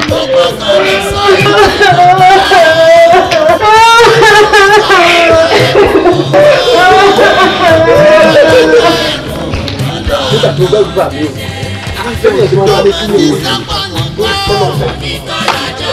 nígbà tó bẹ́ẹ̀ gbà mí o sẹ́yìn ẹ̀sìn máa ń wálé sílé ìwé tó tọ́nà ọ̀fẹ́.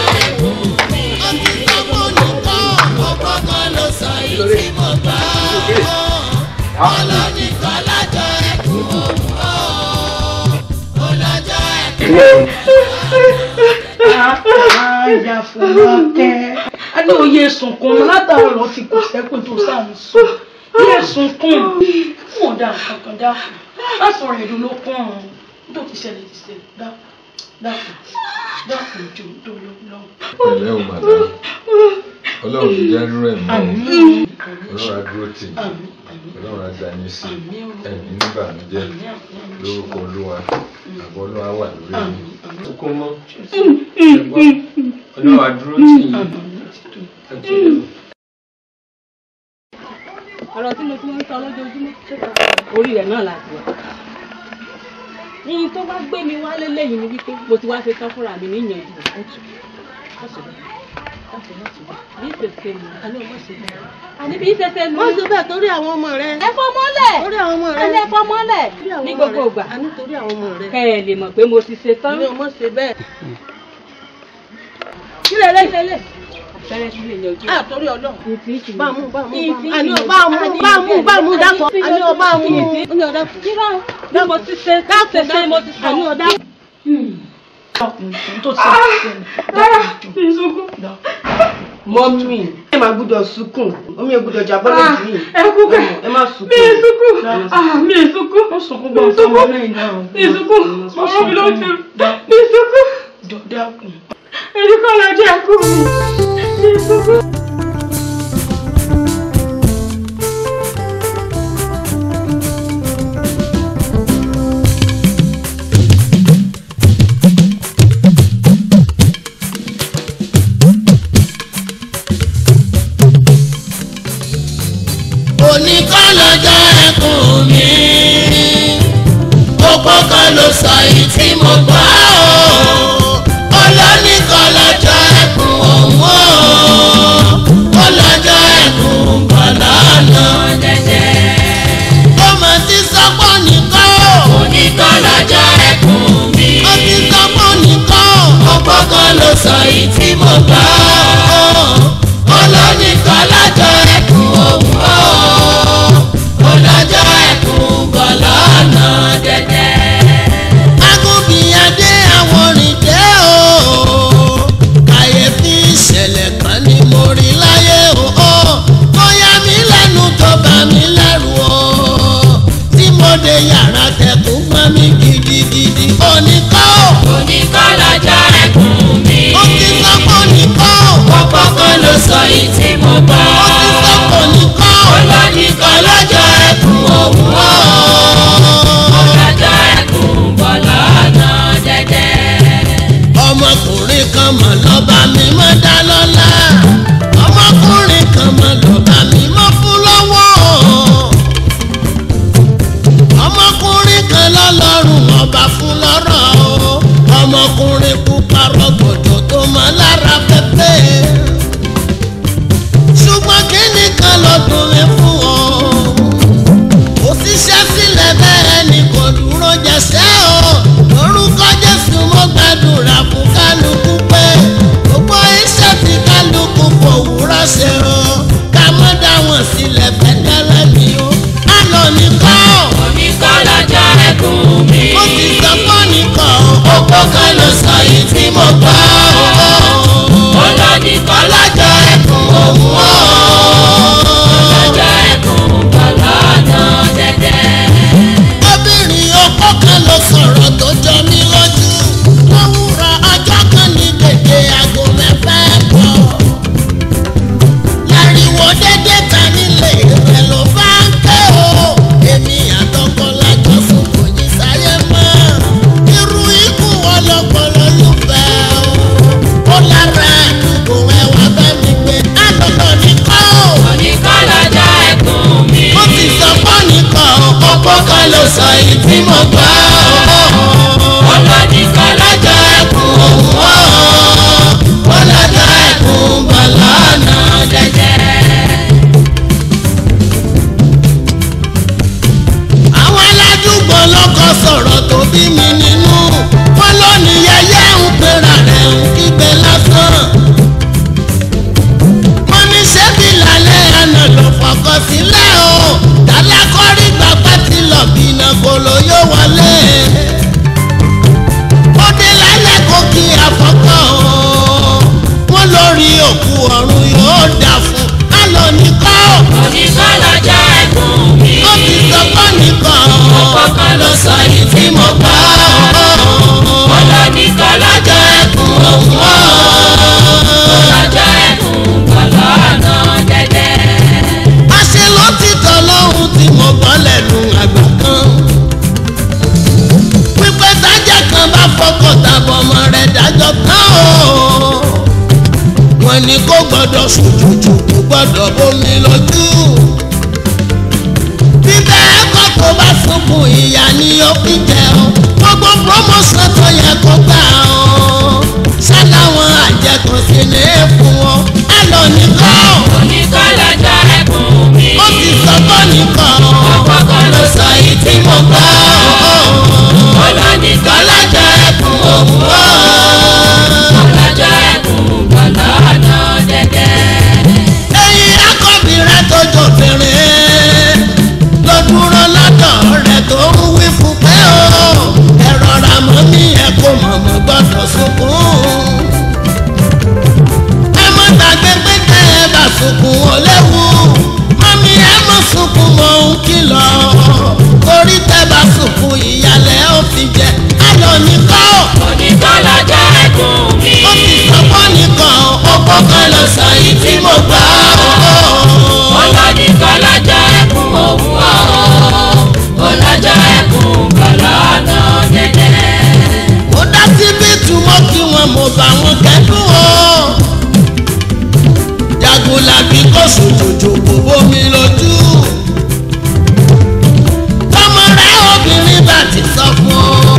Àyà Fọlákẹ́. A ní oyè sunkún mi látàárọ̀ ti kù sẹ́kùn tó sáà ń sùn. Oyè sunkún. Fún ọ̀dà kankan dákun. Má sọ̀rọ̀ èdè ló pọ̀ ọ̀hún. Tó ti ṣẹlẹ̀ ti ṣẹlẹ̀ dákun. Dákun. Dákun jù tó lọ lọ. pẹ̀lẹ́ o màdá ọlọ́run ti jẹ́ rú ẹ̀ mọ́ o ọlọ́run á dúró tì í ọlọ́run á dá yín sí ẹ̀mí níbànújẹ́ lórúkọ olúwa àbọ̀ olúwa wà lórí yín. kókó mọ́ ọlọ́run á dúró tì í ọ̀rọ̀ tí mo ti ń sọ lójoojúmọ́ orí rẹ̀ náà láti wà. ní tó bá gbé mi wálé lẹ́yìn ni wípé mo ti wá ṣe tán fúnra mi níyànjú rẹ̀ ó tù bí ìfẹsẹ̀ mi àní ọmọ ṣe bẹ́ẹ̀ àní bí ìfẹsẹ̀ mi. wọ́n ṣe bẹ́ẹ̀ torí àwọn ọmọ rẹ. ẹ fọ́ mọ́lẹ̀ torí àwọn ọmọ rẹ. ẹ fọ́ mọ́lẹ̀ Torí àwọn ní ọmọ gbogbo rẹ. ìgbà a ní torí àwọn ọmọ rẹ. kẹ́ ẹ lè mọ̀ pé mo ti ṣe tán. ní ọmọ ṣe bẹ́ẹ̀. kílẹ̀ lẹ́sẹ̀lẹ̀ àpẹẹrẹ sí lè yanjú. a torí ọlọ́run. ìtì ìtì bá mú bá mú ìtì bá mú. àní ọba mú bá mú bá mú dákọ̀. àní ọba mú. àní ọ̀dà kù. bí mo ti ṣe ṣe ṣe mo ti sọ. àní ọ̀dà kù. Dákun tó ti ṣẹlẹ̀ ti ṣẹlẹ̀. Dákun jù. Dákun. mọ́mí ẹ máa gbúdọ̀ sunkún omi ò gbúdọ̀ jábọ́ lójú yìí. ẹ kú kẹ́ ẹ má mi sunkún. ì sunkún ah mi ì sunkún Ó sunkún gbọ́n fún ọmọ lẹ́yìn náà. mi ì sunkún ọ̀rọ̀ mi ló ti mi ì sunkún Jọ dákun. èyí kọ́ lọ jẹ́ ẹkú mi mi ì sunkún. òní kọ́ lọ́jọ́ ẹkùn mi gbogbo kan ló sọ yìí tí mo gbọ́ o olóní kọ́ lọ́jọ́ ẹkùn òun o ó lọ́jọ́ ẹkùn bọ̀ lọ́nà jẹ́jẹ́. ó mọ̀ sí sọ́pọ̀ nìkan o òní kọ́ lọ́jọ́ ẹkùn mi ó ti sọ́pọ̀ nìkan o gbogbo kan ló sọ yìí tí mo gbọ́ o olóní kọ́ lọ́jọ́ ẹkùn òun o ọlọ́jọ́ ẹkùn bọ̀ lọ́nà dẹ́dẹ́. agúnbíyadé àwọn òrìndé o kàyéfì ìṣẹ̀lẹ̀ kan ni mo rí láyé o ó yà mí lẹ́nu tó bà mí lẹ́rù o tí mo dé yàrá tẹkùn mọ́ mi gidigidi oníkọ́ oníkọ́ lọ́jọ́ ẹkùn mi. ó ti sọ pé oníkọ́ ọ̀pọ̀ kan ló sọ yìí tí mo bọ́. ó ti sọ pé oníkọ́ olóníkọ́ lọ́jọ́ ẹkùn òun o. ọlọ́jọ́ ẹkùn bọ̀ lọ́nà dẹ́dẹ́. ọmọkùnrin kan mọ̀ lọ́ba mi mọ́ dá lọ́lá ọmọkùnrin kan mọ̀ lọ́ba mi mọ́ fún lọ́wọ́ ọmọkùnrin kan lọ́lọ́run ọba fún lọ́rọ̀ o ọmọkùnrin pupa rọ̀gbọ̀dọ̀ tó mọ lára pẹ́pẹ́ ṣùgbọ́n kíni kan lọ́dún mi fún ọ kò síṣẹ́ sílẹ̀ bẹ́ẹ̀ ni kò dúró jẹ́sẹ́ o lórúkọ jésù mo gbàdúrà fún kálukú pé fọmọ rẹ̀ dájọ́ tán o wọ́n ní kó gbọ́dọ̀ sòjòjò kó gbọ́dọ̀ bómi lójú bíbẹ́ ẹ̀kọ́ tó bá sunkún ìyá ni ó fi jẹ o gbogbo promotion tó yẹ kó gbà o ṣáláwọn àjẹkùn sí ní fún wọn ẹ lọ nìkan oníkọ́lọ́jọ́ ẹkùn mi. ó ti sọ bọ́ nìkan ọ̀pọ̀ kan ló sọ yìí tí mo gbọ́. olóníkọ́lọ́jọ́ ẹkùn òun o. ọlọ́jọ́ ẹkùn gbọ̀lọ́nà dẹ́dẹ́. ẹyin akọbi rẹ tó jòbìnrin ló dúró lọ́dọ̀ rẹ tó ń wí fún pé o ẹ rọra mọ́ mi ẹ kó mọ̀mọ́ gbọ́dọ̀ sunkún. ẹ mọ́ gbàgbé pé tẹ́ ẹ bá sunkún ó léwu mọ́mí ẹ mọ́ sunkún mọ́ ń kìlọ̀ torí tẹ́ bá sunkún ìyàlẹ̀ ó fi jẹ ayọ̀ nìkan oníkọ́lọ́jọ́ ẹkùn mi. ó ti sọ́kọ́ nìkan ọ̀pọ̀ kan lọ sọ yìí tí mo gbọ́. olóníkọ́lọ́jọ́ ẹkùn òun o. ọlọ́jọ́ ẹkùn gbọ̀lọ́nà dẹ́dẹ́. ó dá síbi túmọ̀ kí wọn mo bá wọn kẹ́dùn o. jagunlabi kò sòjòjò kò bómi lójú. tọmọ rẹ obìnrin bá ti sọ fún ọ.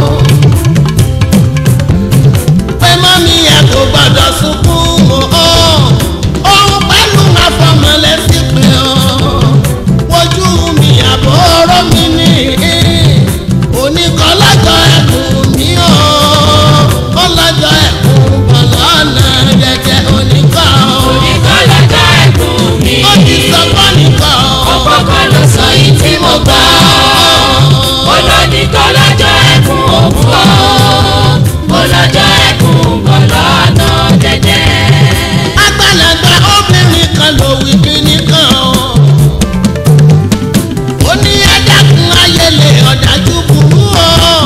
pé mọ́mí ẹ kò gbọ́dọ̀ sunkún mọ́ ọ. òun pẹ̀lú àfọmọlẹ́sí pé ọ. wojú mi àbọ̀ ọ̀rọ̀ mi ní oníkọ́lájọ ẹkùn mi ò kọ́lájọ ẹkùn bọ̀lọ́nà jẹjẹ oníkọ́ oníkọ́lọ́jọ́ ẹkùn mi. ó ti sọ fọ́ nìkọ́ ọ̀pọ̀ kan ló sọ yìí tí mo gbọ́. olóníkọ́lọ́jọ́ ẹkùn òun o. ọlọ́jọ́ ẹkùn gbọ̀lọ́nà dẹ́dẹ́. àgbàlagbà obìnrin kan ló wí kíní kan ó ní ẹ̀dákun ayẹlẹ ọ̀dájú burú o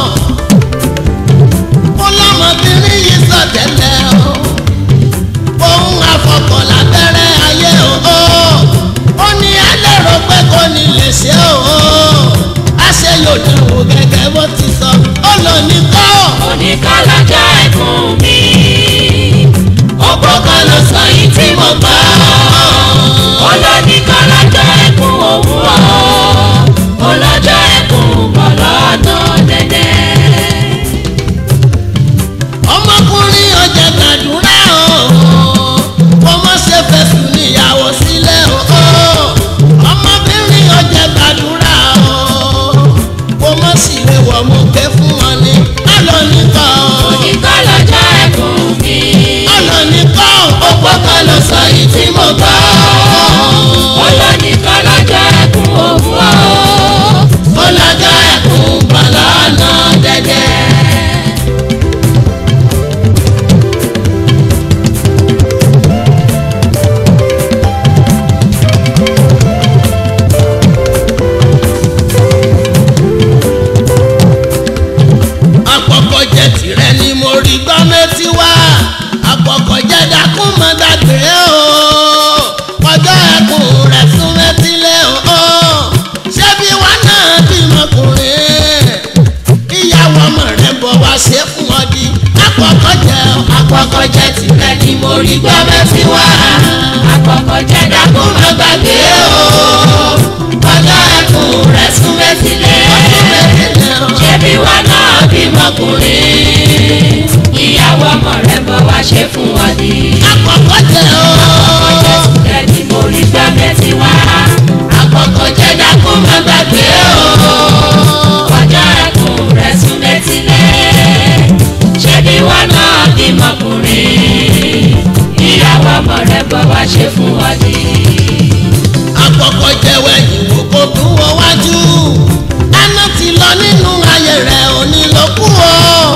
ó lọ́mọbìnrin yìí sọ tẹ́lẹ̀ o òun àfọkàn lábẹ́rẹ́ ayé o ó ní ẹlẹ́rọ pé kò ní lè ṣe o àṣẹ yóò dẹ̀wò gẹ́gẹ́ bó ti sọ ó lọ ní kọ́ oníkọ́lọ́jọ́ ẹkùn mi. ọ̀pọ̀ kan ló sọ yìí tí mo gbọ́. olóníkọ́lọ́jọ́ ẹkùn òun o. ọlọ́jọ́ ẹkùn gbọ̀lọ́nà dẹ́dẹ́. ọmọkùnrin ọjà gbàdúrà o kò mọ ṣe fẹsùn níyàwó sílẹ̀ o ọmọbìnrin ọjà gbàdúrà o kò mọ sí lè wọ̀ mú ké fún wọn ni ọlọ́ nìkan oníkọ́lọ́jọ́ ẹkùn mi. ọlọ́ nìkan ọ̀pọ̀ kan ló sọ yìí tí mo gbọ́. olóníkọ́lọ́jọ́ ẹkùn òun o. ọlọ́jọ́ ẹkùn gbọ̀lọ́nà dẹ́dẹ́. àpọ̀kọ̀ jẹ tìrẹ ni mo rí gbọ́ mẹ́tí wá àpọ̀kọ̀ jẹ dákún mọ́ dàgbé o ọjọ́ ẹkùn rẹ̀ sún mẹ́tílẹ̀ o ṣé bí wá náà bímọkùnrin ìyàwó ọmọ rẹ̀ bọ̀ wá ṣe fún ọ di àpọ̀kọ̀ jẹ àkọ́kọ́ jẹ́ tìrẹ ni mo rí gbọ́ mẹ́fì wá. àkọ́kọ̀ jẹ́ dákún má gbàgbé o. ọjọ́ ẹkùn rẹ̀ sún mẹ́sílẹ̀. ṣebí wa náà bímọkùnrin. ìyàwó ọmọ rẹ̀ bọ̀ wá ṣe fún wọn ni. àpọ̀kọ̀ jẹ o àkọ́kọ́ jẹ́ tìrẹ ni mo rí gbọ́ mẹ́fì wá. àkọ́kọ̀ jẹ́ dákún má gbàgbé o. ọjọ́ ẹkùn rẹ̀ sún mẹ́sílẹ̀. ṣebí wa náà bímọkùnrin. ìyàwó ọmọ rẹ̀ bọ̀ wá ṣe fún wọn ni. àpọ̀kọ̀ jẹwẹ́ ìwò kò tún wọ wájú ẹnu ti lọ nínú ayé rẹ̀ òní ló kú o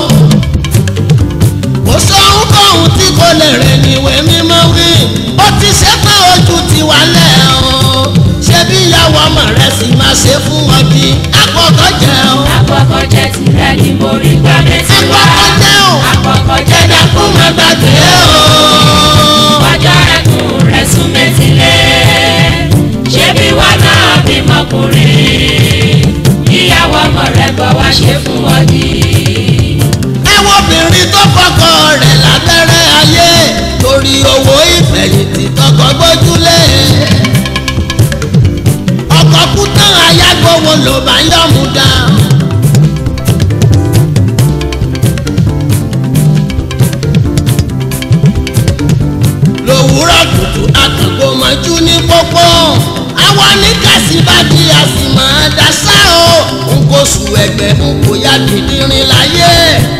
kò sóhun kóhun tí kò lè rìn níwèé mímọ́ wí ó ti ṣe pé ojú ti wálẹ̀ o ṣé bí ìyàwó ọmọ rẹ̀ sì máa ṣe fún ọ bí àpọ̀kọ̀ jẹ o àkọ́kọ́ jẹ́ tìrẹ ni mo rí gbọ́ mẹ́sì wá. àpọ̀kọ̀ jẹ o àkọ́kọ́ jẹ́ dákún má gbàgbé o. ọjọ́ ẹkùn rẹ̀ sún mẹ́sílẹ̀. ṣé bí wà náà bímọkùnrin. ìyàwó ọmọ rẹ̀ bọ̀ wá ṣe fún wọn ni. ẹ wo obìnrin tó fọ lọkọ̀ gbójúlé ọkọ̀ kú tán ayágbówó ló bá ń yọ̀mú dá. lòwúrọ̀ kùtù àkàgbò mọ́jú ní pópó àwọn oníkàsí bá di àsìmọ́ dasá o n kò sùn ẹgbẹ́ n kò yá dídírin láyé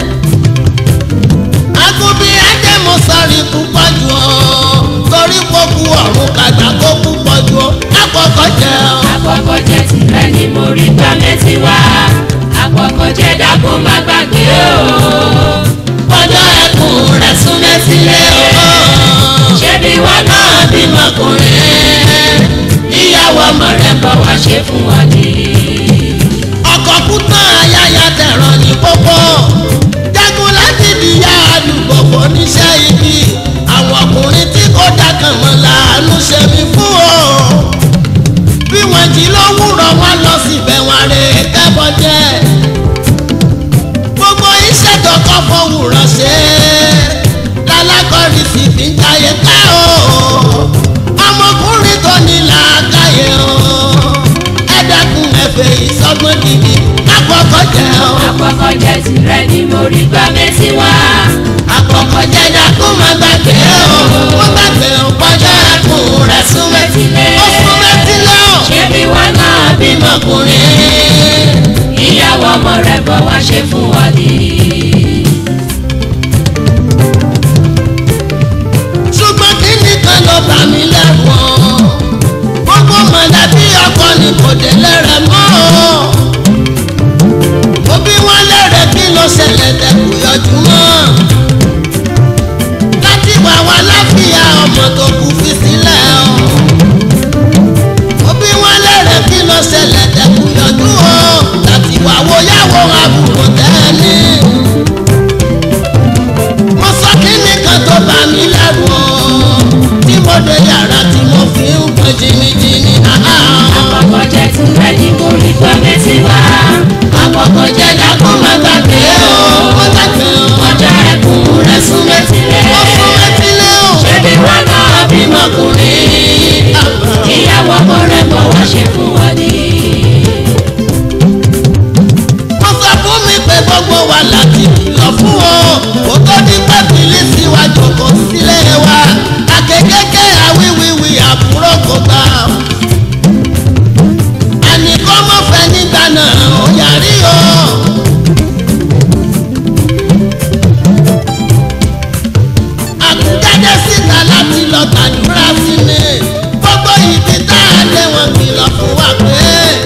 agunbi ajẹmọsọrí púpọ̀ jù ọ́ torí kókú ọ̀run kàgbà kó púpọ̀ jù ọ́ àkọ́kọ́ jẹ́ ọ́. àkọ́kọ́ jẹ́ tìrẹ ni mo rí gbà mẹ́tì wá àkọ́kọ́ jẹ́ dákun má gbàgbé o ọjọ́ ẹkùn rẹ̀ sún mẹ́sílẹ̀ o ṣebí wọn náà bímọkùnrin ìyàwó ọmọ rẹ̀ bọ̀ wá ṣe fún wa ní. ọkọ̀ kú tán ayáya tẹ̀ràn ní pópó jagun láti dìyà àdúgbò kò níṣẹ́ ibi àwọn ọkùnrin tí kò dákan mọ́ làánú ṣe mí fún o bí wọ́n jí lówùrọ̀ wọn lọ síbẹ̀ wọn rè é kẹ́bọ̀ jẹ́ gbogbo iṣẹ́ tó kọ́ fowórọ̀ ṣe lálákọ̀ọ́rì sì fi ń jayé ká o ọmọkùnrin tó ní làákàyè o ẹ dákun ẹ̀fẹ̀ ìsọgbọ́n gidi àkọ́kọ́ jẹ́ o. àkọ́kọ́ jẹ́ tìrẹ ni mo rí gbà mẹ́tì wá àkọ́kọ́ jẹ́ dákun má gbàgbé o má gbàgbé o kọjá ẹkùn rẹ̀ sún mẹ́tìlẹ̀ ó sún mẹ́tìlẹ̀ o. ṣebí wọn náà bímọkùnrin ìyàwó ọmọ rẹ̀ bọ̀ wá ṣe fún wa ní. ṣùgbọ́n kí nìkan ló bà mí lẹ́wọ̀n gbogbo mọ̀lẹ́bí ọkọ ni kò délé rẹ̀ mọ́ o òbí wọn lẹ́rẹ̀ kí ló ṣẹlẹ̀ dẹ́kun yọjú mọ́ láti wà wá láfíà ọmọ tó kù fi sílẹ̀ o òbí wọn lẹ́rẹ̀ kí ló ṣẹlẹ̀ dẹ́kun yọjú o láti wà wó yàwó àbúrò tẹ́ni mo sọ kí nìkan tó bá mi lẹ́rù o tí mo dé yàrá tí mo fi ń pọn jìnnìjìnnì àhá. àkọ́kọ́ jẹ́ tìrẹ ni mo rí gbà mẹ́tì wá àkọ́kọ́ jẹ́ dákun má gbàgbé o ó dàgbé o ọjọ́ ẹkùn rẹ̀ sún mẹ́tìlẹ̀ ó fún etílé o. ṣebí wọn náà bímọkùnrin ìyàwó ọmọ rẹ̀ bọ̀ wá ṣe fún wa ní. wọ́n sọ fún mi pé gbogbo wa láti kìlọ̀ fún o kó tó di pé bìlísì wa jòkó sílé wa àkékéké àwíwíwí àbúrò kò gbà. àníkọ́ mọ̀ fẹ́ nígbà náà ó yàrí o. àkújáde síta láti lọ gbàdúrà sí mi gbogbo ibi tá a lé wọn kìlọ̀ fún wa pé.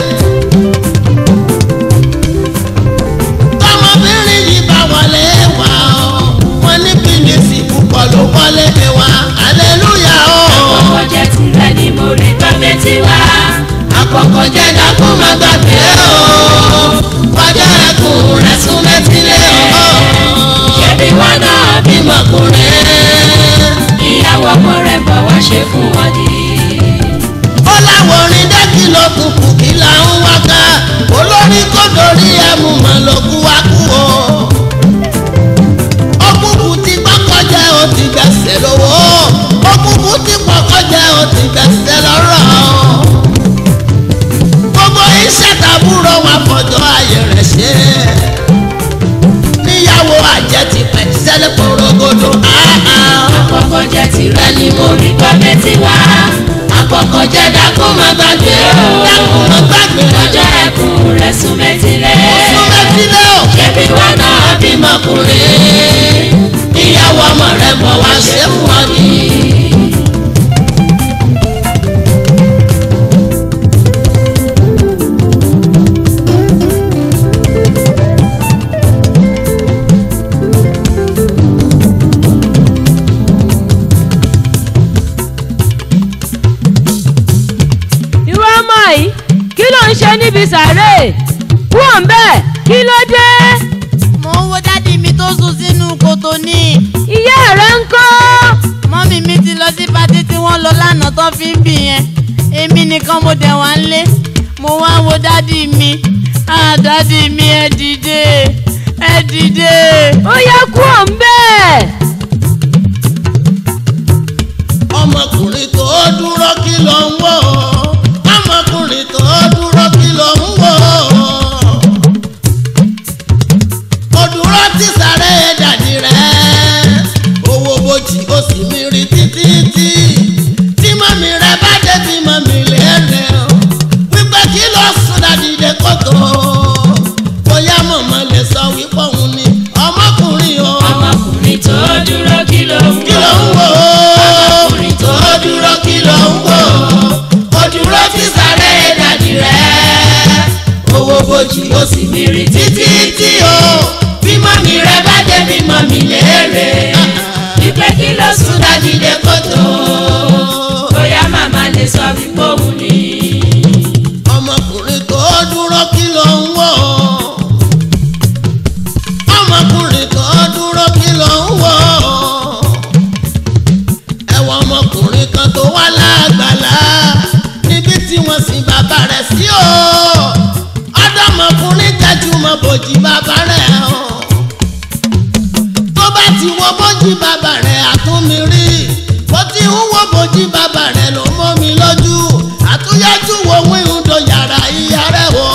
tọmọbìnrin yìí bá wọlé wá ọ wọn ní bílíìsì púpọ̀ ló wọlé wá aleluya o. àkọ́kọ́ jẹ́ tìrẹ ni mo rí gbà mẹ́tì wá àkọ́kọ́ jẹ́ dákun má gbàgbé o kọjá ẹkùn rẹ̀ sún mẹ́tílé o. ṣebí wọn náà bímọkùnrin ìyàwó ọmọ rẹ̀ bọ̀ wá ṣe fún wa ní. ó láwọn orin dẹ́kì ló kù kù kí là ń wá ká olórí kò dórí ẹmu mọ̀ ló kú wá kú o. òkùnkùn ti kọ́kọ́ jẹ́ ó ti gbẹ̀sẹ̀ lówó òkùnkùn ti kọ́kọ́ jẹ́ ó ti gbẹ̀sẹ̀ lọ́rọ̀. gbogbo iṣẹ́ tàbúrò wa fọjọ́ ayé rẹ̀ ṣe. níyàwó àjẹ́ ti pẹ̀ sẹ́lẹ̀ porogodo. àkọ́kọ́ jẹ́ tìrẹ ni mo rí gbà mẹ́tì wá àkọ́kọ́ jẹ́ dákun má gbàgbé o dákun má gbàgbé ọjọ́ ẹkùn rẹ̀ sún mẹ́tìlẹ̀ fún mẹ́tílẹ̀ o. ṣebí wọn náà bímọkùnrin ìyàwó ọmọ rẹ bọ̀ wá ṣe fún ọ ní. irú ọmọ yìí kí ló ń ṣe níbi sàárè kúrò ń bẹ́ẹ̀ kí ló dé mo ń wo dádì mi tó sùn sínú kòtò ní ìyá rẹ ń kọ́ mọ́mì mi ti lọ sí patí tí wọ́n lọ lánàá tó fi ń bì yẹn èmi nìkan mo dẹ̀ wá ń lé mo wá ń wo dádì mi ah dádì mi ẹ dìde ẹ dìde. ó yẹ kúrò ń bẹ́ẹ̀ ọmọkùnrin tó dúró kí ló ń kí ló ń wò ó. ọkùnrin tó dúró kí ló ń wò ó dúró ti sáré dàdí rẹ̀ owó bojì ó sì mìíràn títí tí o bímọ mi rẹ bá dé bímọ mi léèrè wípé kí ló sùn dájídé kótó bóyá màmá lè sọ wípé òun ni. ọmọkùnrin tó dúró kí ló ń wò ó. ọmọkùnrin tó dúró kí ló ń wò ó. ẹ̀wọ̀n ọmọkùnrin kan tó wá lágbàlá níbi tí wọ́n sin bàbá rẹ̀ sí o. ọ̀dọ́mọkùnrin tẹ́jú mọ́ bòjì bàbá rẹ̀ o. tó bá ti wo bójì bàbá rẹ̀ àtúnmí rí bó ti ń wo bójì bàbá rẹ̀ ló mọ́ mi lójú àtúnyájú wo wíhun do yàrá ìyá rẹ̀ wọ̀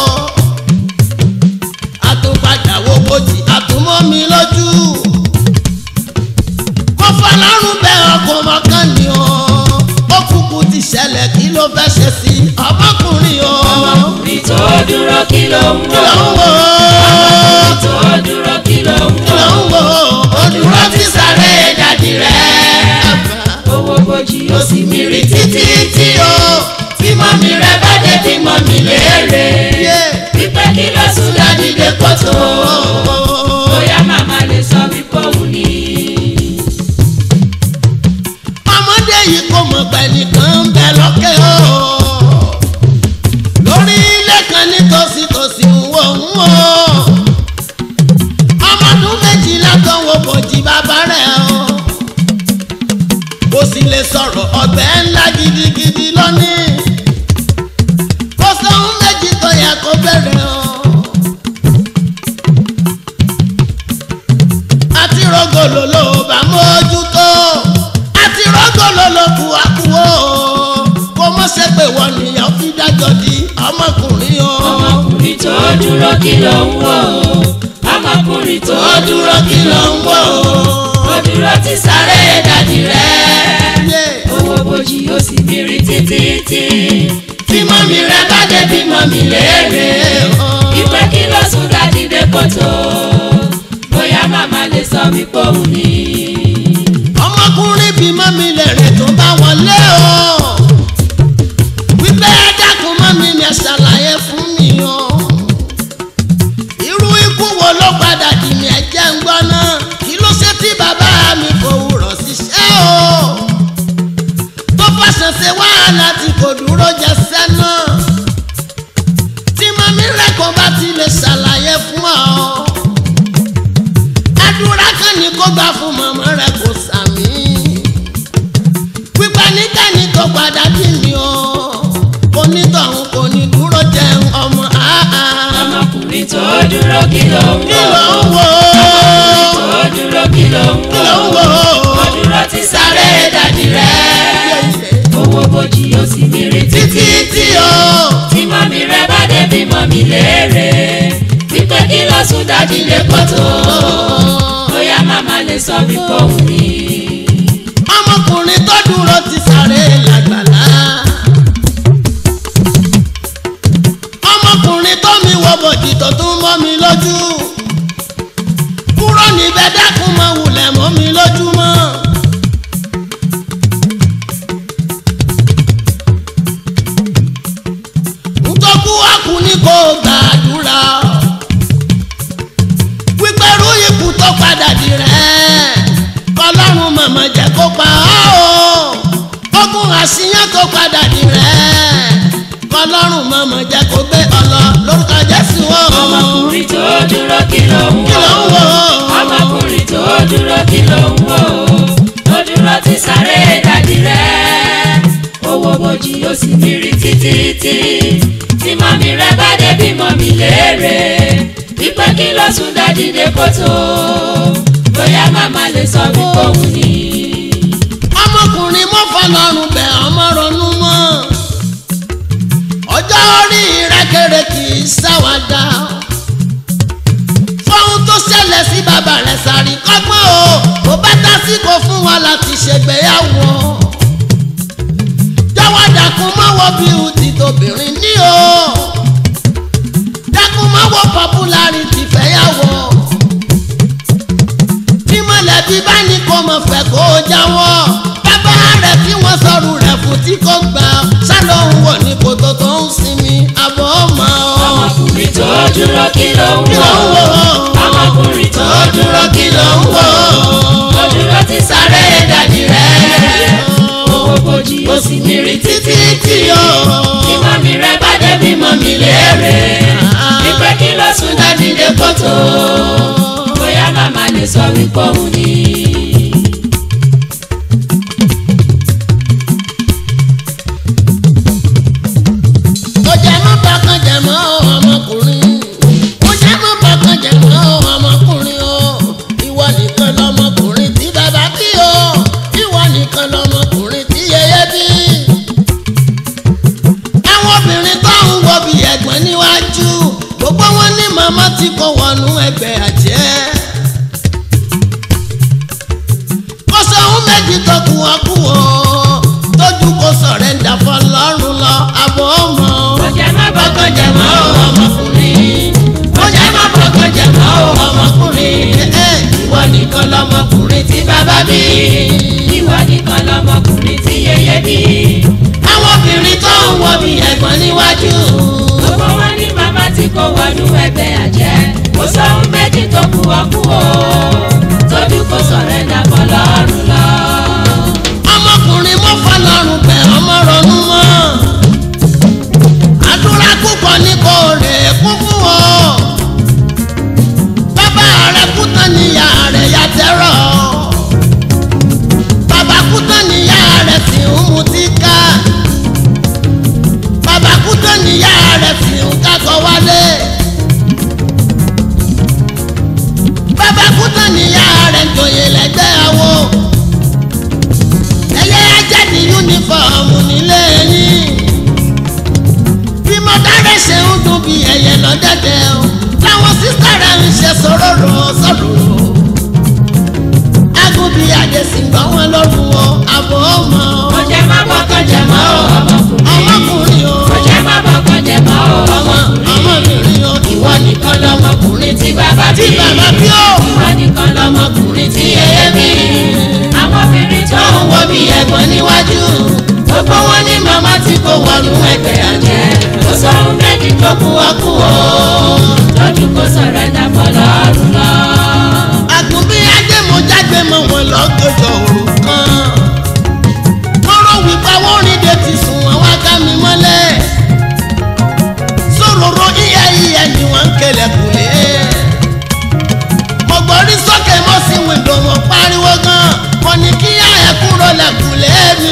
àtúnpadà wo bójì àtúnmọ́ mi lójú kó fọlọ́run bẹ ọkùnrin mọ́kàn ni o ó kúkú ti ṣẹlẹ̀ kí ló fẹ́ ṣe sí ọmọkùnrin o ọmọkùnrin tó dúró kí ló ń kí wò ló ń wò ó tó dúró kí ló ń kí ló ń wò ó ó dúró ti sáré dàdí rẹ̀ owó bojì ó sì mìíràn títí tí o bímọ mi rẹ bá dé bímọ mi léèrè wípé kí ló sùn dájídé kótó bóyá màmá lè sọ wípé òun ni. ọmọdé yìí kò mọ̀ pé nìkan ń bẹ lókè o lórí ilé kan nítòsí tòsí ń wò ń wò ọmọdún méjìlá tó ń wo bòjì bàbá rẹ̀ o kò sì lè sọ̀rọ̀ ọ̀gbẹ́ ńlá gidigidi lónìí kò sóhun méjì tó yẹ kó bẹ̀rẹ̀ o. àti rọgọlò ló bá mójútó àti rọgọlò ló kú àkúwò kó mọ̀ ṣe pé wọ́n nìyàn fi dájọ́ di ọmọkùnrin o. ọmọkùnrin tó dúró kí ló ń wò ọmọkùnrin tó dúró kí ló ń wò ó dúró ti sáré dàdí rẹ̀ Yeah. owó bojì ó sì mìíràn títí tí bímọ mi rẹ bá dé bímọ mi léèrè ìpè kí ló sùn dájídé kótó bóyá màmá lè sọ wípé òun ni. ọmọkùnrin bíi mọ́mí lẹ̀rẹ̀ tó bá wọlé o wípé ẹ dákun mọ́mí mi ẹ ṣàlàyé fún mi o irú ikú wo ló padà dì mí ẹ̀jẹ̀ ń gbọ́ náà kí ló ṣe tí bàbá mi kò wúrọ̀ ṣiṣẹ́ o tó fàṣẹ ṣe wàhálà tí kò dúró jẹ sẹ́nà tí mọ́mí rẹ̀ kò bá ti lè ṣàlàyé fún ọ àdúrà kan ní kó gbà fún màmá rẹ kò sàmì pípa níkànnì tó padà bí mi o onítọ̀hún kò ní dúró jẹun ọmọ àá ọmọkùnrin tó dúró kí ló ń kí wò ló ń wò tó dúró kí ló ń kí wò ló ń wò ó dúró ti sáré dàdí rẹ̀ owó bojì ó sì mìíràn títí tí o tí mọ́mí rẹ bá dé bí mọ́mí léèrè wípé kí ló sùn dájídé kótó bóyá màmá lè sọ wípé òun ni. ọmọkùnrin tó dúró ti sáré làgbàlá ọmọkùnrin tó mi wọ bòjì tó tún mọ́ mi lójú kúrò níbẹ̀ dákun mọ́ wulẹ̀ mọ́ mi lójú mọ́. ntọ́kú àkú ní kò gbàdúrà wípẹ́rú ikú tó padà di rẹ̀ kọlọ́run màmá jẹ́ kó pa ọ́ o ogun àṣìyàn tó padà di rẹ̀ kọlọ́run màmá jẹ́ kó gbé ọ lọ lórúkọ jésù o ọmọkùnrin tó dúró kí ló ń kí ló ń wò wò ó ọmọkùnrin tó dúró kí ló ń wò ó dúró ti sáré dàdí rẹ̀ owó bojì ó sì mìíràn títí tí tí mọ́mí rẹ bá dé bí mọ́mí léèrè wípé kí ló sùn dájídé kótó bóyá màmá lè sọ wípé òun ni. ọmọkùnrin mọ́ fọlọ́run bẹ̀ ọmọ ronú mọ́ ọjọ́ orí rẹ́kẹ̀rẹ́ kì í ṣàwádà fọ́hún tó ṣẹlẹ̀ sí bàbá rẹ̀ sàrí kọ́gbọ́n o kò bá tásìkò fún wa láti ṣègbéyàwó jọ̀wọ́ dákun mọ́wọ́ bí o ti tóbìnrin ní o dákun mọ́wọ́ popularity fẹ́yàwó tí mọ̀lẹ́bí ti bá ní kó mọ̀ fẹ́ kó jáwọ́ bàbá rẹ̀ tí wọ́n sọ̀rọ̀ rẹ̀ fún tí kò gbà sálọ̀hún wọ̀ ní kòtò tó ń sinmi àbọ̀ ọmọ ọmọkùnrin tó dúró kí ló ń kí ló ń wò wò ọmọkùnrin tó ó dúró kí ló ń wò ó dúró ti sáré dàdí rẹ̀ owó bojì ó sì mírí títí tí ó kí mọ́mí rẹ̀ bá débi mọ́mí léèrè wípé kí ló sún dádì dé kòtò bóyá màmá lè sọ wípé òun ni. ó jẹ́ mọ́ bákan jẹ́ mọ́ ọmọkùnrin ó jẹ́ mọ́ bákan jẹ́ mọ́ ọmọkùnrin o ìwọ nìkan lọmọkùnrin tí bàbá bí o ìwọ nìkan lọmọkùnrin tí yẹyẹ bí. àwọn obìnrin tó ń wo bí ẹ̀gbọ́n níwájú gbogbo wọn ní màmá tí kò wọnú ẹgbẹ́ àjẹ́. kò sóhun méjì tó kù wọ́n kú o tójú kò sọ̀rẹ́ńdà fọlọ́run lọ àbọ̀ ọmọ. ó jẹ́ má bọ́kàn jẹ́ mọ́ ọmọkùnrin ó jẹ́ má bọ́kàn jẹ́ mọ́ ọmọkùnrin ìwọ nìkan lọmọkùnrin tí bàbá bí ìwọ nìkan lọmọkùnrin tí yẹyẹ bí àwọn obìnrin tó ń wọ bí ẹ̀gbọ́n níwájú. gbogbo wọn ní màmá tí kò wọnú ẹgbẹ́ àjẹ́ kò sóhun méjì tó kù ọkú o tójú kò sọ̀rẹ́ńdà fọlọ́run lọ. ọmọkùnrin mọ́ fọlọ́run bẹ̀ ọmọ ronú mọ́. àdúrà púpọ̀ ní kò rè é kún fún ọ. bàbá rẹ̀ kú tán níyà rẹ̀ yá tẹ́rọ̀. bàbá kú tán níyà rẹ̀ sì ń mutí ká. bàbá kú tán níyà rẹ̀ sì ń kákọ̀ wálé. bàbá kú tán níyà rẹ̀ ń joyè lẹ́gbẹ́ àwo ẹyẹ ajá ní yúnífọ̀mù nílé yín bí mo dáre ṣe ń dún bí ẹyẹ lọ́dẹ̀dẹ̀ o láwọn sísá rẹ̀ ń ṣe sòróró sọ̀rọ̀ agúnbí àdèsí gbọ́ wọn lọ́rùn o àbọ̀ ọmọ ó jẹ́ má bọ́kàn jẹ́ mọ́ ọmọkùnrin ọmọkùnrin o ó jẹ́ má bọ́kàn jẹ́ mọ́ ọmọ ọmọkùnrin ọmọbìnrin o ìwọ nìkan lọmọkùnrin tí bàbá bí tí bàbá bí o ìwọ nìkan lọmọkùnrin tí yẹyẹ bí àwọn obìnrin tó ń wo bí ẹ̀gbọ́n níwájú gbogbo wọn ní màmá tí kò wọnú ẹgbẹ́ àjẹ́ kò sóhun méjì tó kú ọkú o lójú kò sọ̀rọ̀ ẹ̀dá fọlọ́run lọ. àgùnbí ajé mo jágbe mọ wọn lọ́gọ́jọ́ òru kan wọ́n rò wípé wọ́n rìn dé ti sùn wọn wá ká mi mọ́lẹ̀ sòròrò ìyá ìyá ni wọ́n ń kẹlẹ̀ kùlé mo gbọ́rí sókè mo sì wìndò mo pariwo gan mo ní kí yá ẹ̀ kúrò lẹ́kùlé mi.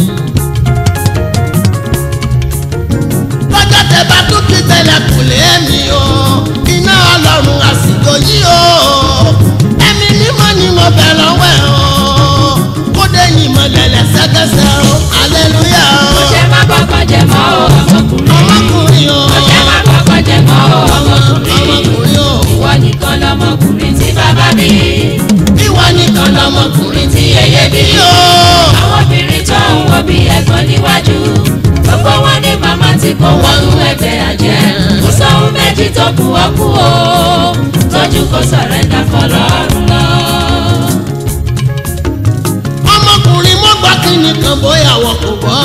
lọ́jọ́ tẹ bá tún kí tẹlẹ̀kùlé mi o iná ọlọ́run àsìkò yìí o ẹ̀mí mímọ́ ni mo bẹ̀ lọ́wọ́ ẹ̀ o kódé yìí mo lẹ̀lẹ̀ sẹ́kẹsẹ̀ o aleluya ó o jẹ́ má bọ́kàn jẹ́ mọ́ ọmọkùnrin ọmọkùnrin o ó jẹ́ má bọ́kàn jẹ́ mọ́ ọmọkùnrin ọmọkùnrin o ìwọ nìkan lọmọkùnrin tí bàbá bí ìwọ nìkan lọmọkùnrin tí yẹyẹ bí o àwọn obìnrin tó ń wo bí ẹ̀gbọ́n níwájú gbogbo wọn ní màmá tí kò wọnú ẹgbẹ́ àjẹ́ kò sóhun méjì tó kù ọkú o tójú kò sọ̀rẹ́ńdà fọlọ́run lọ. ọmọkùnrin mo gbọ́ kí nìkan bóyá wọn kò gbọ́.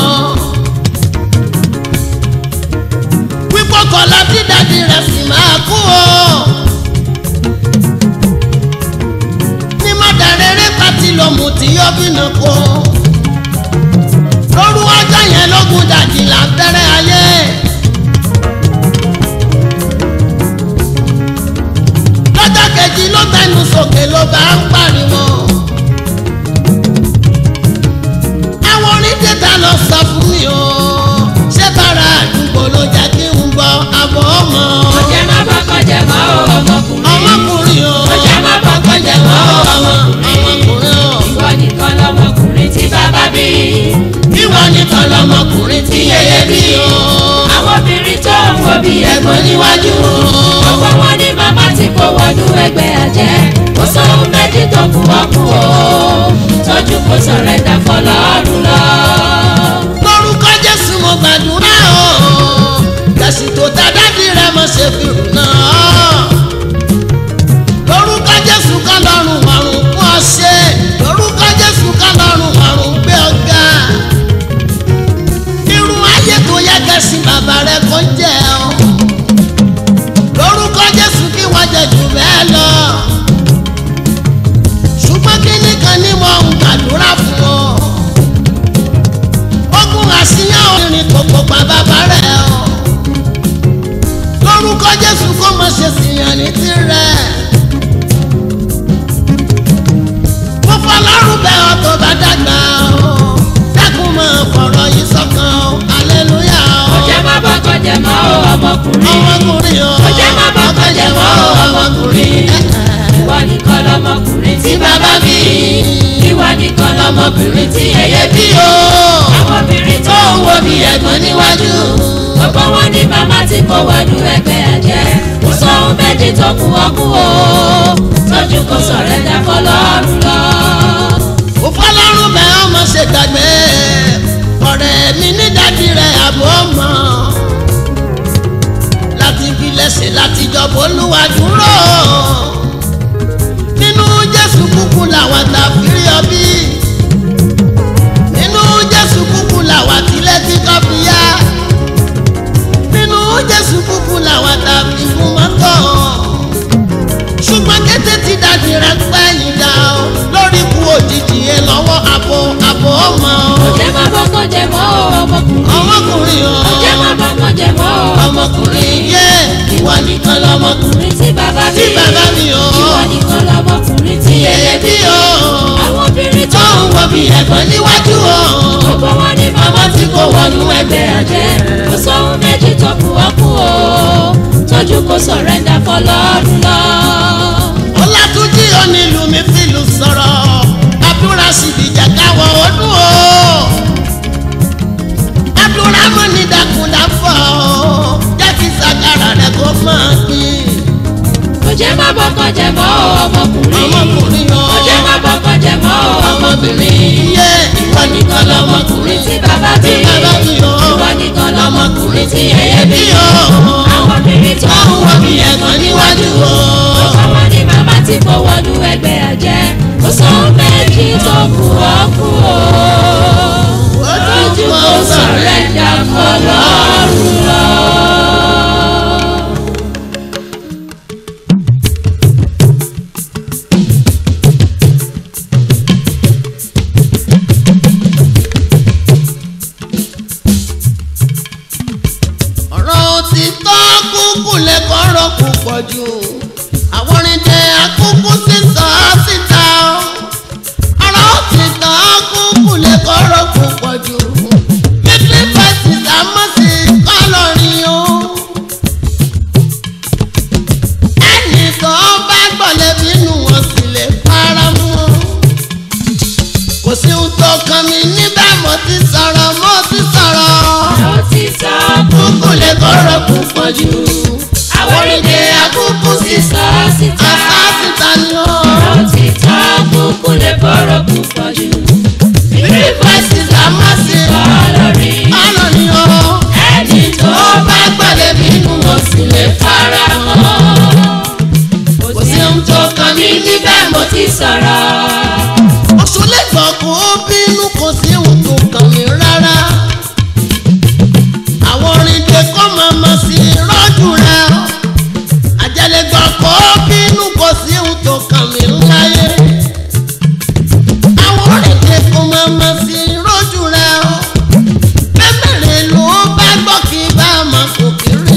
wípé kọlá tí dàdí rẹ̀ sì máa kú o. ní mọ́dàrẹ́rẹ́ pàtí lòmù tí yóò bínú kú. lóru ọjọ́ yẹn lógún dàdí là ń bẹ̀rẹ̀ ayé. lọ́jọ́ kejì ló gbẹnu sókè ló bá ń pariwo. àwọn onídẹ́ta lọ sọ fún mi o ṣé bára àdúgbò ló jẹ́ kí n gbọ́ àbọ̀ ọmọ ó jẹ́ má bọ́kàn jẹ́ mọ́ ọmọkùnrin ọmọkùnrin o ó jẹ́ má bọ́kàn jẹ́ mọ́ ọmọkùnrin ọmọkùnrin o ìwọ nìkan lọmọkùnrin tí bàbá bí ìwọ nìkan lọmọkùnrin tí yẹyẹ bí o àwọn obìnrin tó ń wo bí ẹ̀gbọ́n níwájú gbogbo wọn ní màmá tí kò wọnú ẹgbẹ́ àjẹ́ kò sóhun méjì pa bàbá rẹ̀ o lórúkọ jésù kó má ṣe sìyàn ní tirẹ̀ mo fọlọ́run bẹ́ ọ tó bá dàgbà o dákun máa fọ̀rọ̀ yìí sọ́kàn o aleluya o Ọjẹ́ má bọ́ kọjẹ́ mọ́ o ọmọkùnrin. ọmọkùnrin o Ọjẹ́ má bọ́ kọjẹ́ mọ́ o ọmọkùnrin. Ìwọ nìkan lọmọkùnrin tí bàbá bí. Ìwọ nìkan lọmọkùnrin tí ẹyẹ bí o. Àwọn obìnrin tó ń wo bí ẹ̀gbọ́n níwájú. Gbogbo wọn ní màmá tí kò wọnú ẹgbẹ́ ẹ̀jẹ̀. Kò sọ ohun méjì tó kù ọkú o. Tójú kò sọ̀rọ̀ ẹ̀dá fọlọ́run lọ. mo fọlọ́run bẹ́ ọ má ṣe gbàgbé ọ̀rẹ́ mi ní dádì rẹ̀ àbọ̀ mọ́ láti fi lẹ́sìn láti jọ̀bọ̀ olúwa dúró nínú jésù kúkú làwọn tàbírí ọbí nínú jésù kúkú làwọn tilẹ̀ tí kò fi yá nínú jésù kúkú làwọn tàbí fún mọ́tò ṣùgbọ́n kété tí dàdí rẹ̀ pẹ́yìn dá o lórí ikú òjijì yẹn lọ́wọ́ àbò àbò ọmọ Ọjẹ́ má bọ́ kọjẹ́ mọ́ o ọmọkùnrin. ọmọkùnrin o Ọjẹ́ má bọ́ kọjẹ́ mọ́ o ọmọkùnrin yẹ ìwà nìkan lọmọkùnrin ọmọkùnrin tí bàbá bí. tí bàbá mi o Ìwọ nìkan lọmọkùnrin tí ẹyẹ yẹyẹ bí. bí o Àwọn obìnrin tó tó ń wọ bí ẹ̀gbọ́n níwájú o gbogbo wọn ní màmá tí kò wọnú ẹgbẹ́ àjẹ́. Kò sóhun méjì tó kù ọkú o. Tójú kò sọ̀rẹ́ndà fọlọ́run lọ. ọlátúnjí onílù mi fìlù sọ̀rọ̀ àdúrà síbi jẹ́ káwọ́ ọdún o àdúrà mọ́ ní dàkúndàfọ̀ o jẹ́ kí sàkàrà rẹ̀ kó máa gbìn. Ọjẹ́ má bọ́ kọjẹ́ mọ́ o ọmọkùnrin. ọmọkùnrin o Ọjẹ́ má bọ́ kọjẹ́ mọ́ o ọmọbìnrin. yẹ ìwọ Ìwọ nìkan lọmọkùnrin tí bàbá bí. tí bàbá mi o Ìwọ nìkan lọmọkùnrin tí ẹyẹ bí. bí o Àwọn obìnrin tó tó ń wọ bí ẹ̀gbọ́n níwájú o Ọmọ ní màmá tí kò wọnú ẹgbẹ́ àjẹ́. Kò sóhun méjì tó kù ọkú o. Ojú kò sọ̀rẹ́ndà fọlọ́run lọ. ọ̀rọ̀ òtítọ́ kúkú lè kọ́rọ̀ púpọ̀ jù àwọn oríndé akúkú sísọ síta ọ̀rọ̀ òtítọ́ kúkú lè kọ́rọ̀ púpọ̀ jù bíbí fẹ́sì sàmọ́sì kọ́lọ́rin o ẹnì kan bá gbọ̀lẹ̀ bínú wọn sì lè fara mọ́ kò sí ohun tó kàn mí níbẹ̀ mo ti sọ̀rọ̀ mo ti sọ̀rọ̀ Òtítọ́ kúkú lè kọ́rọ̀ púpọ̀ jù. àwọn orílẹ̀ akúkú sísọ síta. Àṣà síta ni ó. Òtítọ́ kúkú lè bọ̀rọ̀ púpọ̀ jù. Three voices are massive. Ọlọ́rin Ọ̀nà ni ó. ẹni tó Tó bá gbọ́dẹ̀ bínú wọn sì lè fara mọ́. Kò sí ohun tó kàn mí níbẹ̀ mo Mo ti sọ̀rọ̀. Oṣù lẹ́gbọ̀n kò bínú kò sí ohun tó kàn mí rárá. Àwọn orin tẹ kọ́ máa ma sí rọ́jù rẹ̀. Àjẹlẹgbọ̀n kò bínú kò sí ohun tó kàn mí láyé. Àwọn orin tẹ kọ́ máa ma sí rọ́jù rẹ̀. Mẹ́mẹ́rin ló bá gbọ́ kí bá a máa kò kiri.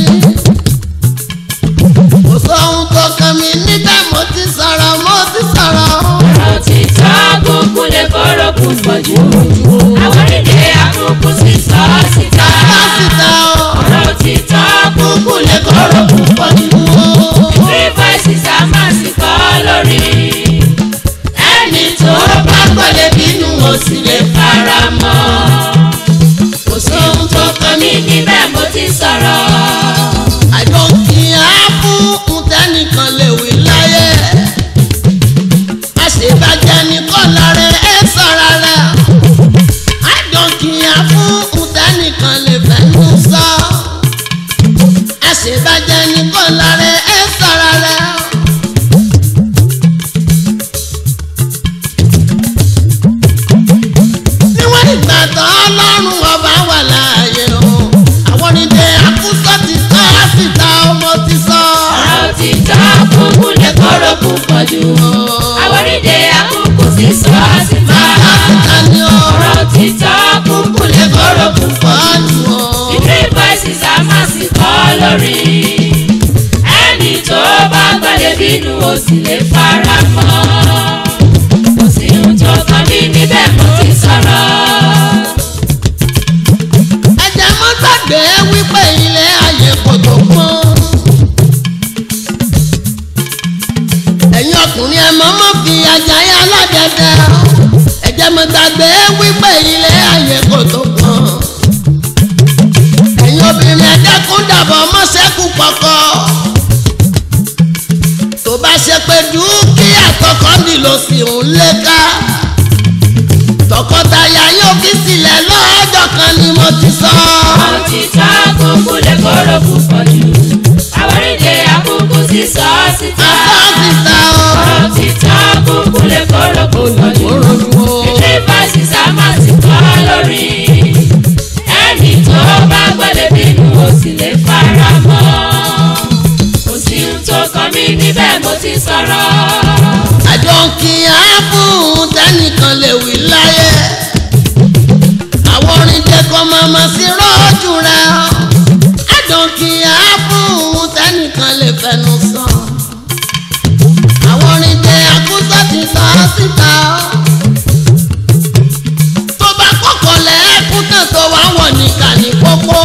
Kò sóhun tó kàn mí níbẹ̀ mo ti sọ̀rọ̀ mo ti sọ̀rọ̀. Òtítọ́ kúkú lè bọ̀rọ̀ púpọ̀ jù. Àwọn orílẹ̀ akúkú sísọ síta. Pásítà o. Òtítọ́ kúkú lè kọ́rọ̀ púpọ̀ nínú o. Three voices are massive kọ́ lórí. Ẹni tó bá gbọ́dẹ̀ bínú o sì lè fara mọ́. Kò sóhun tó kàn mí níbẹ̀ mo ti sọ̀rọ̀. àjọkì á fún ntẹ́nìkan lè wí láyé. àṣebàjẹ́ nìkan lára ẹ sọ̀rọ̀ rẹ̀. àjọkì á fún ntẹ́nìkan lè fẹ́nu sọ. àṣebàjẹ́ nìkan lára ẹ sọ̀rọ̀ rẹ̀. níwọ̀n ìgbà tán ọlọ́run ọba wà láàyè o àwọn onídé àkúsọ ti sọ á sì ta ọmọ ti sọ. Òtítọ́ kúkú lè kọ́rọ̀ púpọ̀ jù. Àwọn orílẹ̀ akúkú sísọ síta. Bàbá ti ta ni o Òtítọ́ kúkú lè kọ́rọ̀ púpọ̀ jù. fọ́ọ̀nù o. mo sì lè fara mọ́ kò sí ohun tó kàn mí níbẹ̀ mo ti sọ̀rọ̀. ẹ̀jẹ̀ mọ́ gbàgbé wípé ilé ayé kò tó pọ́n. ẹ̀yin ọkùnrin ẹ̀ mọ́ mọ́ fi ajáyé aládẹ́dẹ́. ẹ̀jẹ̀ mọ́ gbàgbé wípé ilé ayé kò tó pọ́n. ẹ̀yin obìnrin ẹ̀jẹ̀ kún dàbọ̀ mọ́sẹ́kù kọ̀kọ́. tó bá ṣe pé dúkìá tọkọ nílò sí ń léka tọkọtaya yóò kí sílẹ̀ lọ́jọ́ kan ni mo ti sọ. Àwọn ti ta kúkú lè kóró púpọ̀ jù. Àwọn ìdè àkókò ti sọ ọ́ síta. Àtọ́ síta o. Àwọn ti ta kúkú lè kóró púpọ̀ jù. Ìdí fásitì sámà ti kọ́ lórí. Ẹni tó bá gbọ́dọ̀ bínú o sì lè fara mọ́. Kò sí ohun tó kàn mí níbẹ̀ mo ti sọ̀rọ̀. àjọ kì í á fún tẹnìkan lè wí láyé. àwọn orin jẹ́ kó màmá sí rọ́ọ̀jù rẹ̀ ọ́. àjọ kì í á fún tẹnìkan lè fẹnu sọ. àwọn orin jẹ́ àkúsọ ti sọ ọ́ síta ọ́. tó bá kọ́kọ́ lẹ́ẹ̀kú tán tó wá wọ̀ nìkan ní pópó.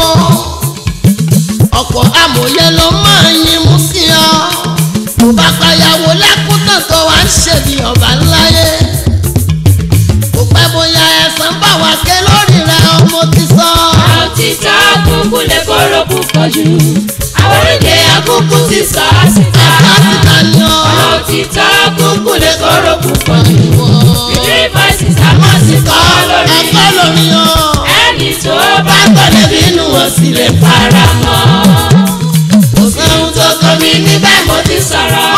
ọ̀pọ̀ amòye ló máa ń yín mú sí ọ tó bá payàwó lẹ́kúntàn tó wá ń ṣèbí ọba ńláyé kò pẹ́ bóyá ẹ̀sán bá wà ké lórí rẹ̀ ọmọ ti sọ. Àwọn ti ta kúkú lè kóró púpọ̀ jù. Àwọn ìdè àkókò ti sọ ọ́ síta. ẹ̀ka síta ni ọ́. Àwọn ti ta kúkú lè kóró púpọ̀ jù. Ìdí fásitì sámà ti kọ́ lórí. ẹ̀kọ́ lórí ọ́. Ẹni tó bá gbọ́dọ̀ bínú o sì lè fara mọ́. Kò sí ohun tó kàn mí níbẹ̀ mo ti sọ̀rọ̀.